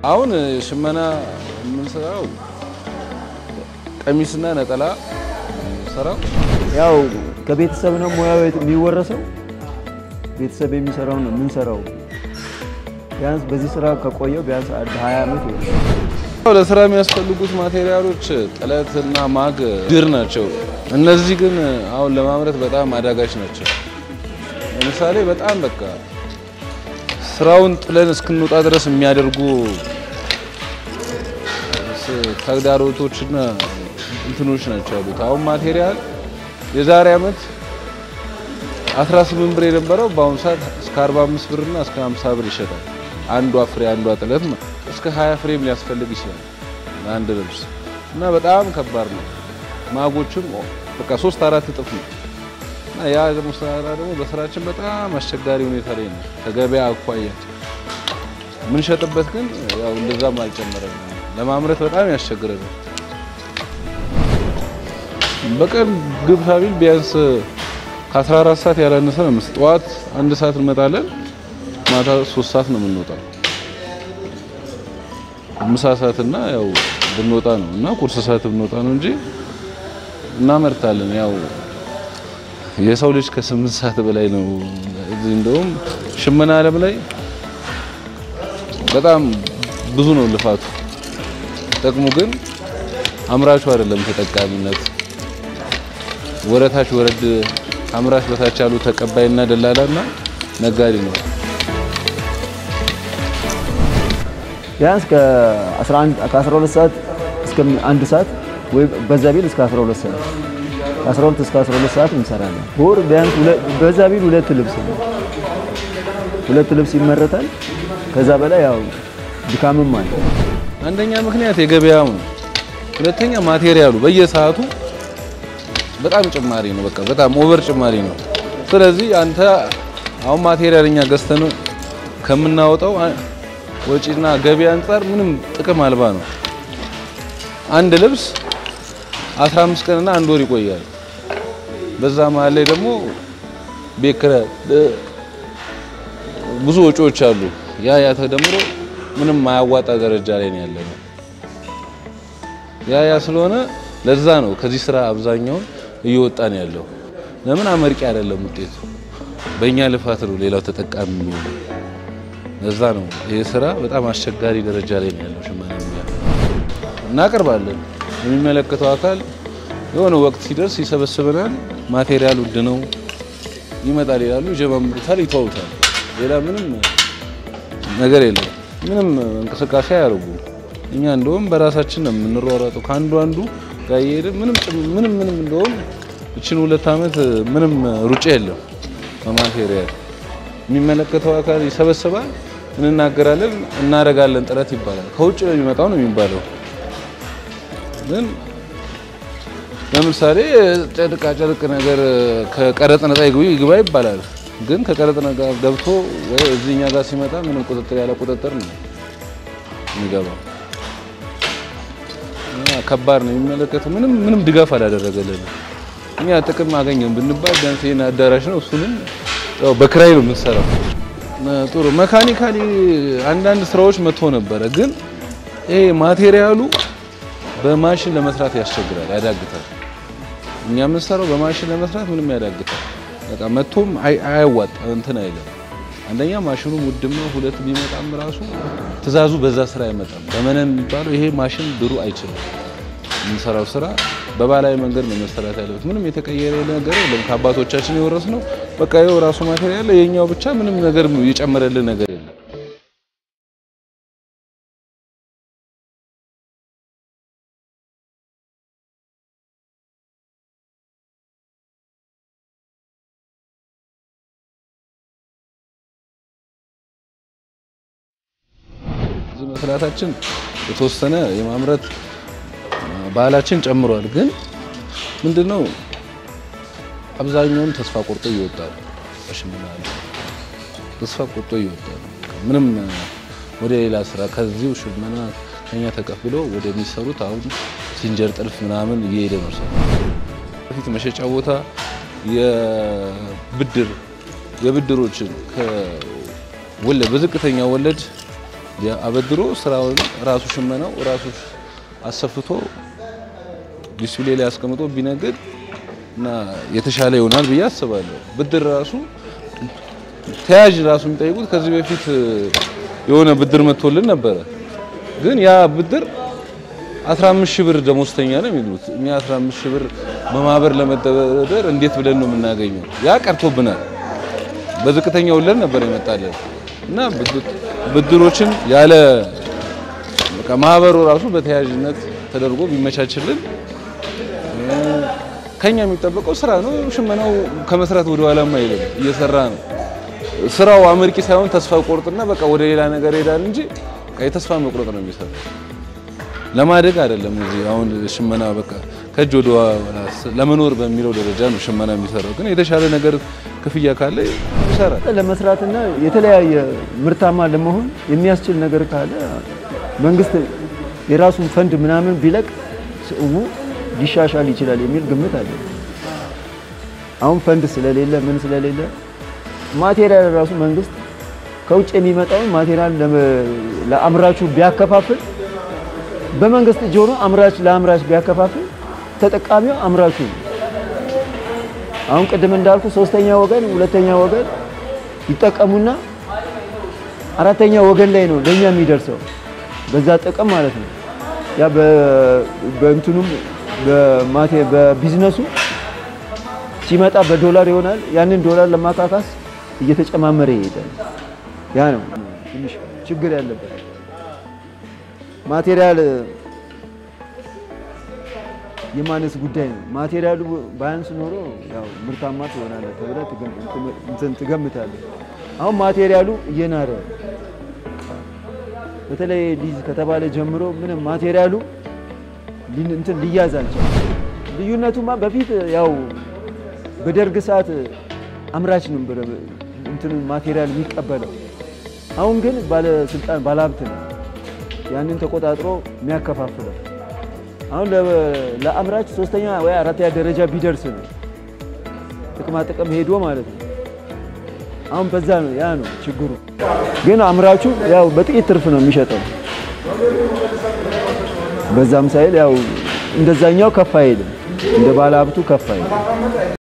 አሁን ሽመና የምንሰራው ቀሚስና ነጠላ ሰራው ያው ከቤተሰብ ነው ሙያው የሚወረሰው። ቤተሰብ የሚሰራው ነው የምንሰራው። ቢያንስ በዚህ ስራ ከቆየው ቢያንስ አንድ 20 ዓመት ይሆናል። ለስራ የሚያስፈልጉት ማቴሪያሎች ጥለትና ማግ፣ ድር ናቸው። እነዚህ ግን አሁን ለማምረት በጣም አዳጋች ናቸው። ለምሳሌ በጣም በቃ ስራውን ጥለን እስክንወጣ ድረስ የሚያደርጉ ተግዳሮቶችና እንትኖች ናቸው ያሉት። አሁን ማቴሪያል የዛሬ ዓመት 18 ብር የነበረው በአሁኑ ሰዓት እስከ 45 ብርና እስከ 50 ብር ይሸጣል። አንዷ ፍሬ አንዷ ጥለት እስከ 20 ፍሬም ሊያስፈልግ ይችላል አንድ ልብስ እና በጣም ከባድ ነው። ማጎችም በቃ ሶስት አራት እጥፍ ነው እና ያ ደግሞ ስራ ደግሞ በስራችን በጣም አስቸጋሪ ሁኔታ ላይ ነው ከገበያ አኳያ። የምንሸጥበት ግን ያው እንደዛም አልጨመረም። ለማምረት በጣም ያስቸግረናል። በቀን ግብታ ቢል ቢያንስ ከ14 ሰዓት ያላነሰ ነው። ጠዋት አንድ ሰዓት እንመጣለን፣ ማታ ሶስት ሰዓት ነው የምንወጣው። ምሳ ሰዓትና ያው ብንወጣ ነው እና ቁርስ ሰዓት ብንወጣ ነው እንጂ እናመርታለን። ያው የሰው ልጅ ከስምንት ሰዓት በላይ ነው። እዚህ እንደውም ሽመና ዓለም ላይ በጣም ብዙ ነው ልፋቱ። ጥቅሙ ግን አምራቹ አይደለም ተጠቃሚነት ወረታች ወረድ አምራች በታች ያሉ ተቀባይና ደላላና ነጋዴ ነው። ቢያንስ ከ11 ከ12 ሰዓት እስከ አንድ ሰዓት ወይ በዛ ቢል እስከ 12 ሰዓት ከ12 እስከ 12 ሰዓት እንሰራለን። በወር ቢያንስ በዛ ቢል ሁለት ልብስ ነው ሁለት ልብስ ይመረታል። ከዛ በላይ ያው ድካምም አለ። አንደኛ ምክንያት የገበያው ነው። ሁለተኛ ማቴሪያሉ በየሰዓቱ በጣም ጭማሪ ነው። በቃ በጣም ኦቨር ጭማሪ ነው። ስለዚህ አንተ አሁን ማቴሪያል እኛ ገዝተን ከምናወጣው ወጪና ገቢ አንጻር ምንም ጥቅም አልባ ነው። አንድ ልብስ 15 ቀንና አንድ ወር ይቆያል። በዛ መሀል ላይ ደግሞ ቤት ኪራይ፣ ብዙ ወጪዎች አሉ። ያ ያ ተደምሮ ምንም ማያዋጣ ደረጃ ላይ ነው ያለነው። ያ ያ ስለሆነ ለዛ ነው ከዚህ ስራ አብዛኛውን እየወጣ ነው ያለው። ለምን አመርቂ አይደለም ውጤቱ፣ በእኛ ልፋት ነው ሌላው ተጠቃሚ የሚሆነው። ለዛ ነው ይህ ስራ በጣም አስቸጋሪ ደረጃ ላይ ነው ያለው። ሽመና ሙያ እናቀርባለን። የሚመለከተው አካል የሆነ ወቅት ሲደርስ ይሰበስበናል። ማቴሪያል ውድ ነው ይመጣል ይላሉ፣ ይጀማምሩታል፣ ይተውታል። ሌላ ምንም ነገር የለም። ምንም እንቅስቃሴ አያደርጉ። እኛ እንደውም በራሳችን ነው የምንሯሯጠው ከአንዱ አንዱ ጋር እየሄድን ምንም ምንም ምንም እንደውም እችን ሁለት ዓመት ምንም ሩጫ የለም በማቴሪያል የሚመለከተው አካል ይሰበስባል፣ እንናገራለን፣ እናደርጋለን ጥረት ይባላል። ከውጭ ነው የሚመጣው ነው የሚባለው። ግን ለምሳሌ ጨርቃ ጨርቅ ነገር ከቀረጥ ነፃ ይግባ ይባላል። ግን ከቀረጥ ነፃ ገብቶ ወይ እዚህኛ ጋር ሲመጣ ምንም ቁጥጥር ያለ ቁጥጥር ነው የሚገባው። ከባድ ነው የሚመለከተው። ምንም ምንም ድጋፍ አላደረገልንም። እኛ ጥቅም አገኘን ብንባል ቢያንስ ይሄን አዳራሽ ነው እሱንም ያው በክራይ ነው የምንሰራው። ጥሩ መካኒካሊ አንዳንድ ስራዎች መጥቶ ነበረ፣ ግን ይሄ ማቴሪያሉ በማሽን ለመስራት ያስቸግራል፣ ያዳግታል። እኛ የምንሰራው በማሽን ለመስራት ምንም ያዳግታል። በቃ መጥቶም አያዋጣ እንትን አይለም። አንደኛ ማሽኑ ውድም ነው፣ ሁለት ቢመጣም ራሱ ትእዛዙ በዛ ስራ አይመጣም። በመነን የሚባለው ይሄ ማሽን ድሩ አይችልም። የምንሰራው ስራ በባህላዊ መንገድ ነው መሰራት ያለበት። ምንም የተቀየረ ነገር የለም። ከአባቶቻችን የወረስ ነው። በቃ ይኸው ራሱ ማቴሪያል የኛው ብቻ ምንም ነገር የጨመረልን ነገር የለም። እዚህ መስራታችን የተወሰነ የማምረት ባህላችን ጨምሯል። ግን ምንድነው አብዛኛውን ተስፋ ቆርጦ ይወጣል። በሽመና ተስፋ ቆርጦ ይወጣል። ምንም ወደ ሌላ ስራ ከዚሁ ሽመና ከኛ ተቀብሎ ወደሚሰሩት አሁን ሲንጀር ጥልፍ ምናምን እየሄደ ነው ሰው። በፊት መሸጫ ቦታ የብድር የብድሮችን ከወለድ በዝቅተኛ ወለድ አበድሮ ስራውን ራሱ ሽመናው ራሱ አሰፍቶ ዲስፕሌይ ላይ አስቀምጦ ቢነግድ እና የተሻለ ይሆናል ብዬ አስባለሁ። ብድር ራሱ ተያዥ ራሱ የሚጠይቁት ከዚህ በፊት የሆነ ብድር መጥቶልን ነበረ። ግን ያ ብድር 15 ሺህ ብር ደሞዝተኛ ነው የሚሉት። እኛ 15 ሺህ ብር በማህበር ለመደራደር እንዴት ብለን ነው የምናገኘው? ያ ቀርቶብናል። በዝቅተኛ ወለድ ነበር የመጣለን እና ብድሮችን ያለ በቃ ማህበሩ ራሱ በተያያዥነት ተደርጎ ቢመቻችልን ከኛ የሚጠበቀው ስራ ነው። ሽመናው ከመስራት ወደ ኋላማ አይልም፣ እየሰራ ነው። ስራው አመርቂ ሳይሆን ተስፋ ቆርጥና በቃ ወደ ሌላ ነገር ይሄዳል እንጂ የተስፋ መቁረጥ ነው የሚሰራው። ለማደግ አይደለም። እዚህ አሁን ሽመና በቃ ከእጅ ወደ ኋላ ለመኖር በሚለው ደረጃ ነው ሽመና የሚሰራው። ግን የተሻለ ነገር ክፍያ ካለ ይሰራል። ለመስራትና የተለያየ ምርታማ ለመሆን የሚያስችል ነገር ካለ መንግስት የራሱን ፈንድ ምናምን ቢለቅ ሰው ሊሻሻል ይችላል የሚል ግምት አለ። አሁን ፈንድ ስለሌለ ምን ስለሌለ ማቴሪያል ራሱ መንግስት ከውጭ የሚመጣውን ማቴሪያል ለአምራቹ ቢያከፋፍል በመንግስት እጅ ሆኖ አምራች ለአምራች ቢያከፋፍል ተጠቃሚው አምራቹ ነው። አሁን ቅድም እንዳልኩ ሶስተኛ ወገን ሁለተኛ ወገን ይጠቀሙና አራተኛ ወገን ላይ ነው ለኛ የሚደርሰው በዛ ጥቅም ማለት ነው። ያ በእንትኑም በማቴ በቢዝነሱ ሲመጣ በዶላር ይሆናል። ያንን ዶላር ለማካካስ እየተጨማመረ ይሄዳል። ያ ነው ትንሽ ችግር ያለበት ማቴሪያል የማነስ ጉዳይ ነው። ማቴሪያሉ ባያንስ ኖሮ ያው ምርታማ ትሆናለህ ተብለህ እንትን ትገምታለህ። አሁን ማቴሪያሉ እየናረ በተለይ ሊዝ ከተባለ ጀምሮ ምንም ማቴሪያሉ እንትን ሊያዝ አልቻለም። ልዩነቱማ በፊት ያው በደርግ ሰዓት አምራች ነው እንትን ማቴሪያል የሚቀበለው። አሁን ግን ባለስልጣን ባለሀብት ነው ያንን ተቆጣጥሮ የሚያከፋፍለው። አሁን ለአምራች ሶስተኛ ወይ አራተኛ ደረጃ ቢደርስ ነው ጥቅማ ጥቅም ሄዶ ማለት ነው። አሁን በዛ ነው ያ ነው ችግሩ። ግን አምራቹ ያው በጥቂት ትርፍ ነው የሚሸጠው። በዛም ሳይል ያው እንደዛኛው ከፍ አይልም፣ እንደ ባለ ሀብቱ ከፍ አይልም።